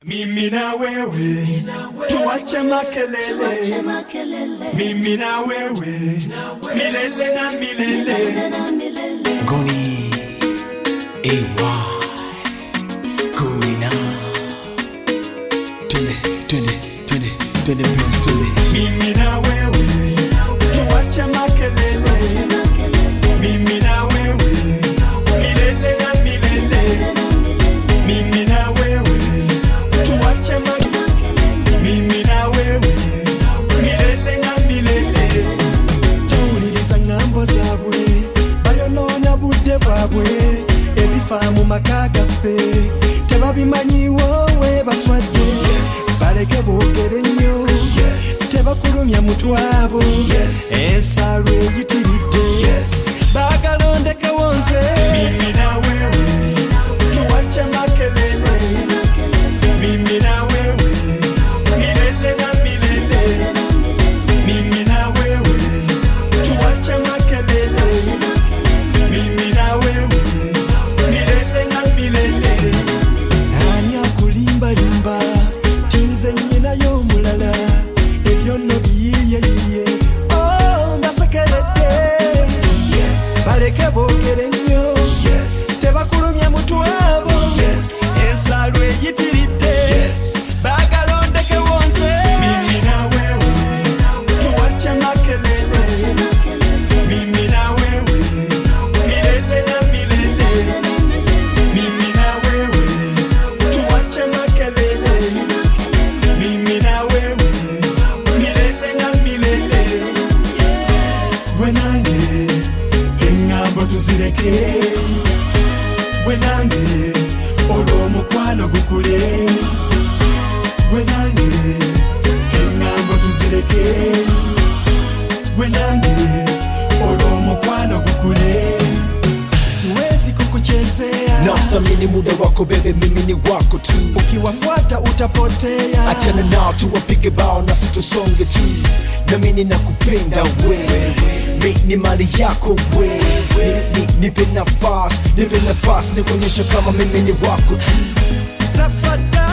Mimi na wewe tuache makelele, mimi na wewe milele na milele. Goni AY Kuina Twende, twende, twende, twende Prince, twende Mimi na wewe tuache makelele, mimi na wewe milele na milele. Mimi na wewe tuache makelele, mimi na wewe milele na milele. towuliriza ŋŋambo zaabwe bayonoona budde bwabwe ebifa mu maka gaffe tebabimanyiwo we baswadde baleke boogere nnyo tebakulumya mutwabo ensalo eyitiridde baagalondekewo nze Mimi na wewe tuache makelele, mimi na wewe milele na milele. Mimi na wewe tuache makelele, mimi na wewe milele na milele. ani akulimbalimba tinze nnyinayo omulala ebyo nno biyiyeyiye o mbasekeredde baleke boogere nnyo tebakulumya mutwabo ensalo eyitiridde baagalondekewo nze Mimi na wewe tuache makelele, mimi na wewe milele na milele. Mimi na wewe tuache makelele, mimi na wewe milele na milele. Gwe nange eŋŋambo tuzireke, gwe nange olw'omukwano gukule. Gwe nange eŋŋambo tuzireke, gwe nange olw'omukwano gukule. siwezi kukuchezea Nathamini muda wako bebe, mimi ni wako tu ukiwafuata utapotea Achana nao tuwapige bao na situsonge tu Namini nakupenda wewe Mi ni mali yako wewe Ni- ni- Nipe nafasi, nipe nafasi Nikuonyesha kama mimi ni wako tu tafadhali